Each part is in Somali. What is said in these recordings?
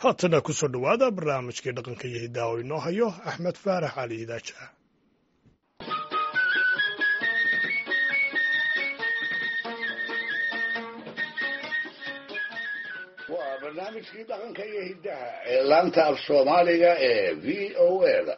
haatana ku soo dhowaada barnaamijkii dhaqanka iyo hiddaha oo inoo hayo axmed faarax cali idaaja waa barnaamijkii dhaqanka iyo hiddaha ee laanta af soomaaliga ee v o a da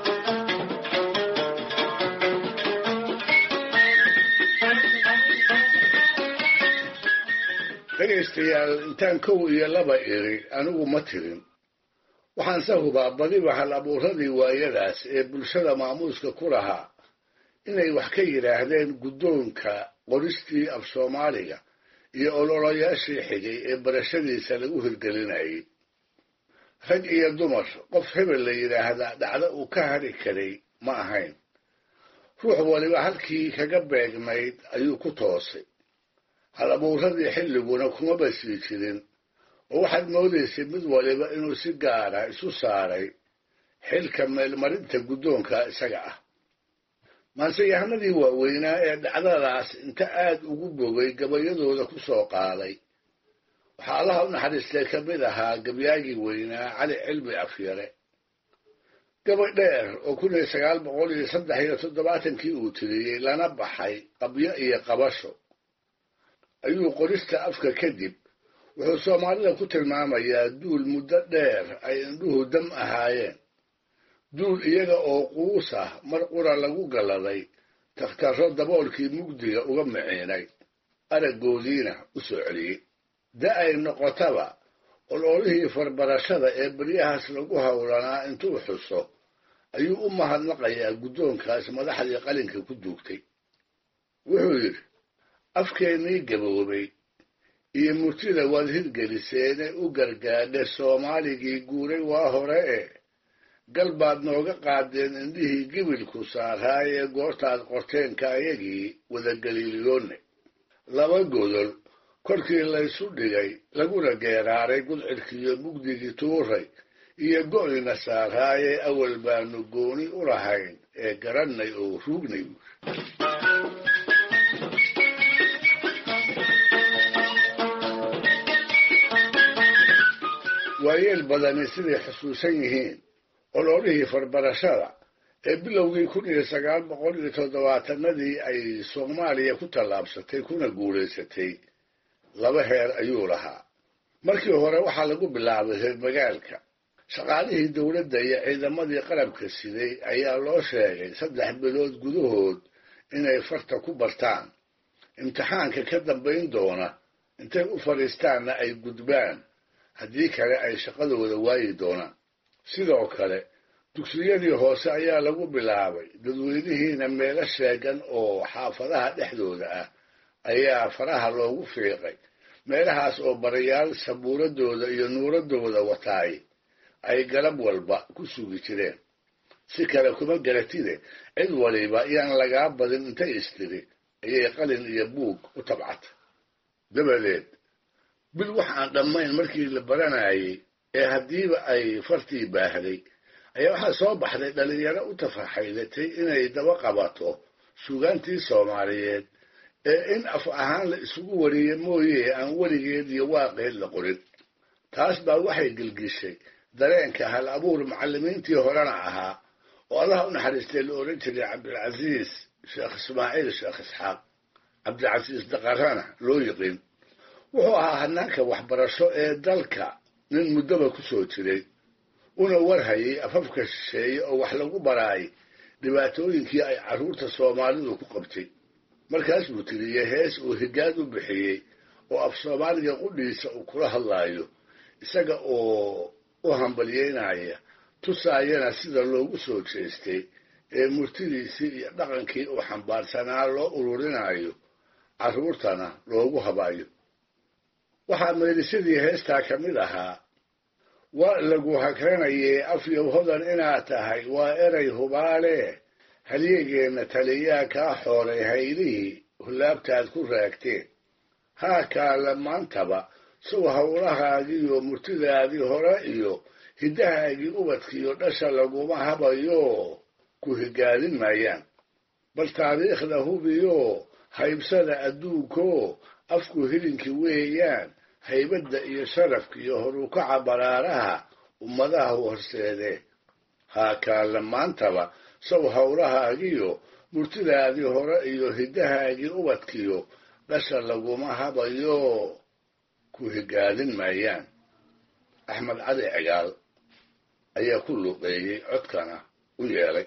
dhegaystayaal intaan kow iyo laba iri anigu ma tirin waxaanse hubaa badiba hal abuuradii waayadaas ee bulshada maamuuska ku lahaa inay wax ka yidhaahdeen guddoonka qoristii af soomaaliga iyo ololayaashii xigay ee barashadiisa lagu hirgelinayay rag iyo dumar qof hebel la yidhaahdaa dhacdo uu ka hadhi karay ma ahayn ruux waliba halkii kaga beegnayd ayuu ku toosay hal abuuradii xilliguna kuma basii jirin oo waxaad moodaysay mid waliba inuu si gaara isu saaray xilka meelmarinta guddoonka isaga ah maanseyahanadii waaweynaa ee dhacdadaas inta aad ugu bogay gabayadooda ku soo qaaday waxaa allaha u naxariistay ka mid ahaa gabyaagii weynaa cali cilmi afyare gabay dheer oo kun iyo sagaal boqol iyo saddex iyo toddobaatankii uu tiriyey lana baxay qabyo iyo qabasho ayuu qorista afka kadib wuxuu soomaalida ku tilmaamayaa duul muddo dheer ay indhuhu dam ahaayeen duul iyaga oo quus ah mar qura lagu galladay takhtarro daboolkii mugdiga uga miciinay araggoodiina u soo celiyey da ay noqotaba ololihii farbarashada ee beryahaas lagu howlanaa intuu xuso ayuu u mahadnaqayaa guddoonkaas madaxdii qalinka ku duugtay wuxuu yidhi afkeennii gaboobay iyo murtida waad hirgeliseene u gargaadhe soomaaligii guuray waa hore e gal baad nooga qaadeen indhihii gibilku saaraayee goortaad qorteenka ayagii wadagaliiliyoonne laba godol korkii laysu dhigay laguna geeraaray gudcidkiiyo mugdigii tuuray iyo go'ina saaraayee awal baanu gooni u lahayn ee garannay oo ruugnay waayeel badani siday xusuusan yihiin ololihii farbarashada ee bilowgii kun iyo sagaal boqol iyo toddobaatanadii ay soomaaliya ku tallaabsatay kuna guulaysatay laba heer ayuu lahaa markii hore waxaa lagu bilaabay reer magaalka shaqaalihii dowladda iyo ciidamadii qarabka siday ayaa loo sheegay saddex bilood gudahood inay farta ku bartaan imtixaanka ka dambayn doona intay u fadhiistaanna ay gudbaan haddii kale ay shaqadooda waayi doonaan sidoo kale dugsiyadii hoose ayaa lagu bilaabay dadweynihiina meelo sheegan oo xaafadaha dhexdooda ah ayaa faraha loogu fiiqay meelahaas oo barayaal sabuuradooda iyo nuuradooda wataay ay galab walba ku sugi jireen si kale kuma garatide cid waliba yaan lagaa badin intay istiri ayay qalin iyo buug u tabcata dabadeed bil wax aan dhammayn markii la baranayay ee haddiiba ay fartii baahday ayaa waxaa soo baxday dhallinyaro u tafaxaydatay inay daba qabato suugaantii soomaaliyeed ee in af ahaan la isugu wariye mooye aan weligeed iyo waaqeed la qorin taas baa waxay gelgishay dareenka hal abuur macallimiintii horena ahaa oo allaha u naxariistay la odhan jiray cabdilcasiis sheekh ismaaciil sheekh isxaaq cabdilcasiis daqarana loo yiqiin wuxuu ahaa hanaanka waxbarasho ee dalka nin muddoba ku soo jiray una warhayay afafka shisheeye oo wax lagu baraay dhibaatooyinkii ay carruurta soomaalidu ku qabtay markaas buu tiriyey hees uu higaad u bixiyey oo af soomaaliga qudhiisa uu kula hadlaayo isaga oo u hambalyeynaya tusaayana sida loogu soo jeestay ee murtidiisii iyo dhaqankii uu xambaarsanaa loo ururinayo carruurtana loogu habayo waxaa meelisadii heestaa ka mid ahaa waa lagu hakranayee afyow hodan inaad tahay waa eray hubaale halyegeenna taliyaa kaa xooray haylihii hullaabtaad ku raagteen haa kaala maantaba sow howlahaagiiyo murtidaadii hore iyo hiddahaagii ubadkiiyo dhasha laguma habayo ku higaadin maayaan bal taariikhda hubiyo haybsada adduunko afku hilinki weeyaan haybadda iyo sharafka iyo horukaca baraaraha ummadaha horseede haakaalla maantaba saw howlahaagiyo murtidaadii hore iyo hiddahaagii ubadkiyo dhasha laguma habayo ku higaadin maayaan axmed cali cigaal ayaa ku luqeeyey codkana u yeelay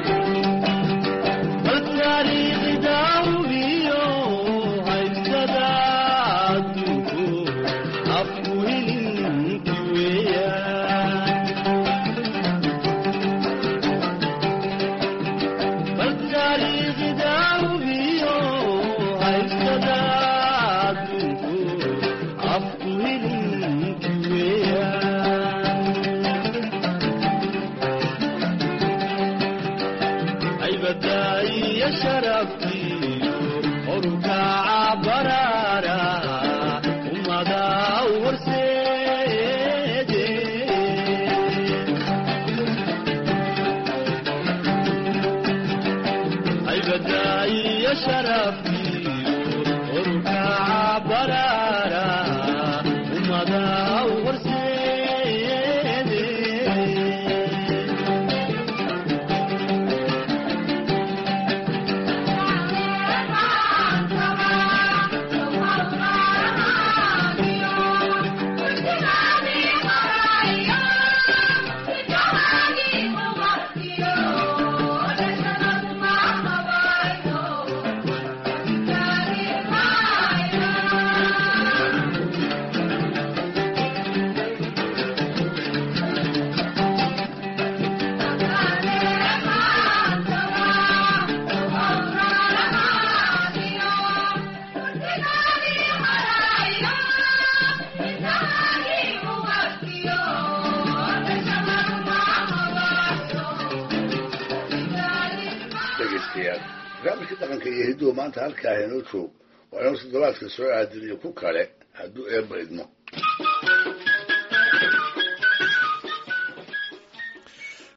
barnaamijka dhaqanka iyo hidduhu maanta halkaa inoo joog waa inuu toddobaadka soo aadiniyo ku kale hadduu eebba idmo